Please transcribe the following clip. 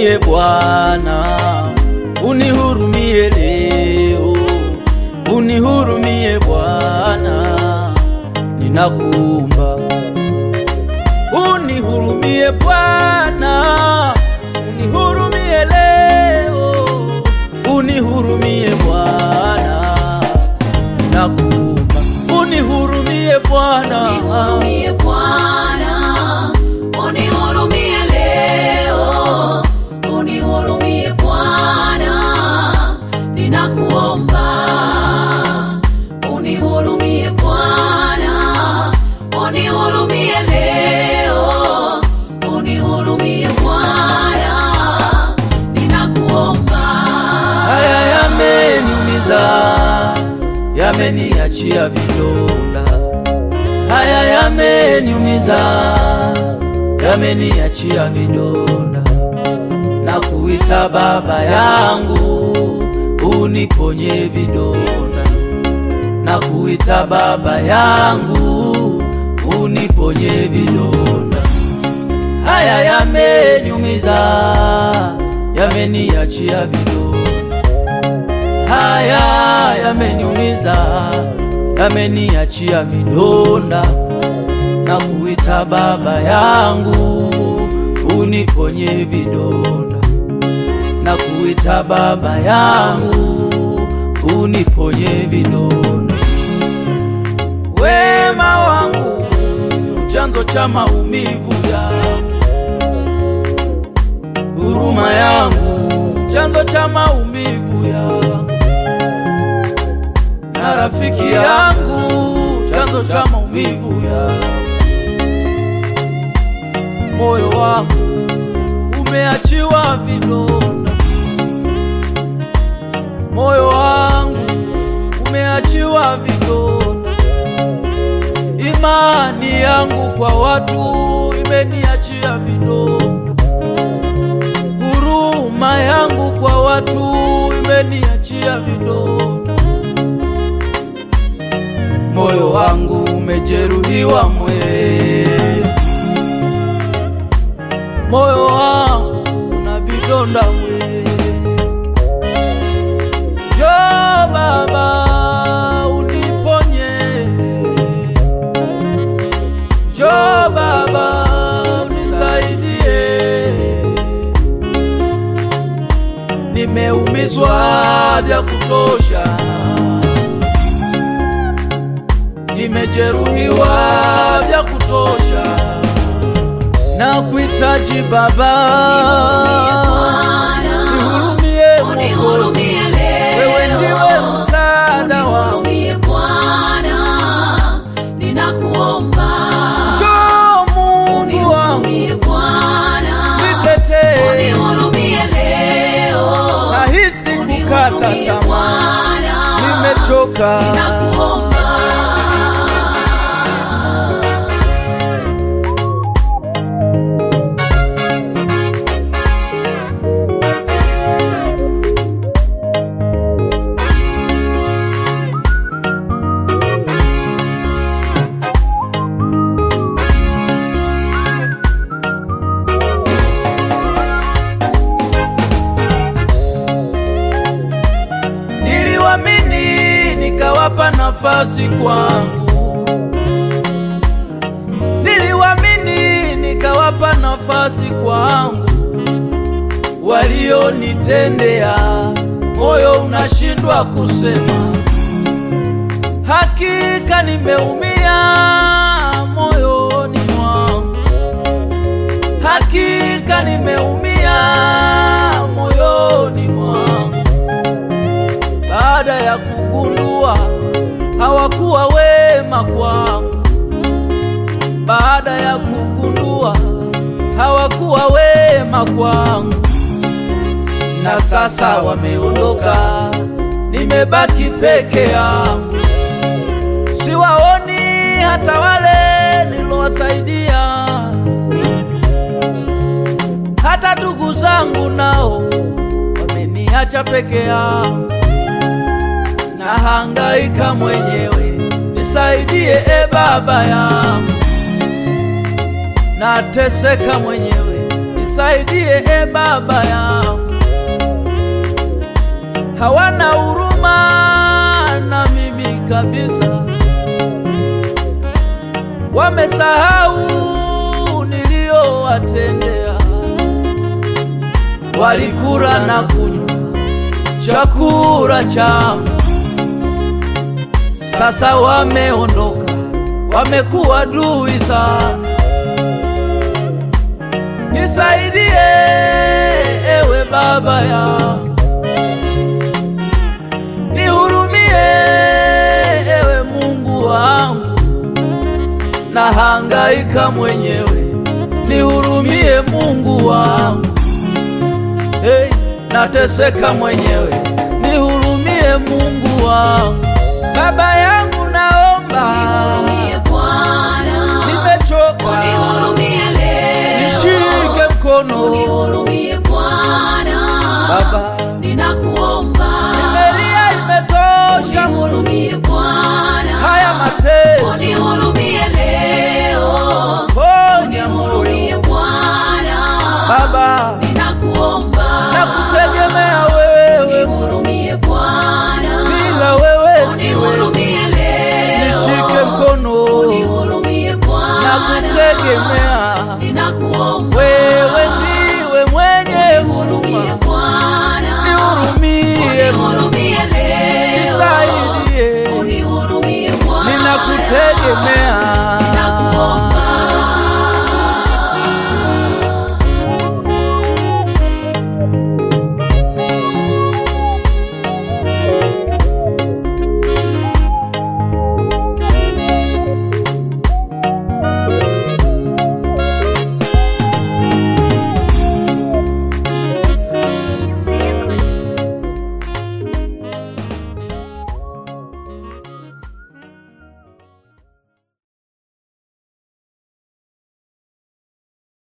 unihurumie Bwana, unihurumie leo, unihurumie Bwana, ninakuomba unihurumie Bwana, unihurumie leo, unihurumie Bwana, ninakuomba unihurumie Bwana, Unihurumie Bwana, unihurumie leo, unihurumie Bwana, ninakuomba. Unihurumie Bwana, unihurumie leo, unihurumie Bwana, ninakuomba. haya yameniumiza, yameniachia vidonda, haya yameniumiza, yameniachia vidonda, na kuita Baba yangu uniponye vidonda, na kuita Baba yangu uniponye vidonda haya yameniumiza, yameniachia vidonda, haya yameniumiza, yameniachia vidonda, na kuita Baba yangu uniponye vidonda, na kuita Baba yangu uniponye vidonda. Wema wangu chanzo cha maumivu yangu, huruma yangu chanzo cha maumivu yangu, na rafiki yangu chanzo cha maumivu yangu. Moyo wangu umeachiwa vidonda, moyo wangu umeachiwa vidonda imani yangu kwa watu imeniachia vidonda, huruma yangu kwa watu imeniachia vidonda, moyo wangu umejeruhiwa mwe, moyo wangu na vidonda mwe. Njoo Baba uniponye Njoo Baba unisaidie, nimeumizwa vya kutosha, nimejeruhiwa vya kutosha, na kuhitaji Baba, nihurumie Mwokozi, Unihurumie leo. wewe ndiwe msaada wangu. Unihurumie Bwana, ninakuomba. Njoo Mungu wangu, Unihurumie Bwana, nitetee unihurumie leo. nahisi kukata Unihurumie tamaa, Bwana, nimechoka. ninakuomba. Niliwamini nikawapa nafasi kwangu, niliwamini nikawapa nafasi kwangu, walionitendea moyo unashindwa kusema, hakika nimeumia moyoni mwangu, hakika nimeumia moyoni mwangu baada ya kugundua hawakuwa wema kwangu, baada ya kugundua hawakuwa wema kwangu, na sasa wameondoka, nimebaki peke yangu, siwaoni hata wale nilowasaidia, hata ndugu zangu nao wameniacha peke yangu nahangaika mwenyewe, nisaidie e Baba yangu, nateseka mwenyewe, nisaidie e Baba yangu, hawana huruma na mimi kabisa, wamesahau niliyowatendea, walikula na kunywa chakula changu, sasa wameondoka, wamekuwa adui zangu. Nisaidie ewe Baba yangu, nihurumie ewe Mungu wangu, nahangaika mwenyewe, nihurumie Mungu wangu. Hey, nateseka mwenyewe, nihurumie Mungu wangu. Baba yangu, naomba, Nihurumie Bwana, nimechoka, unihurumie leo. nishike mkono Unihurumie Bwana, Baba, ninakuomba. nimelia, imetosha Unihurumie Bwana, haya mateso, unihurumie leo. ponya Unihurumie moyo Bwana, Baba, ninakuomba. nakutegemea wewe, Unihurumie Bwana, bila wewe siwezi. unihurumie leo. Nishike mkono, Unihurumie Bwana, nakutegemea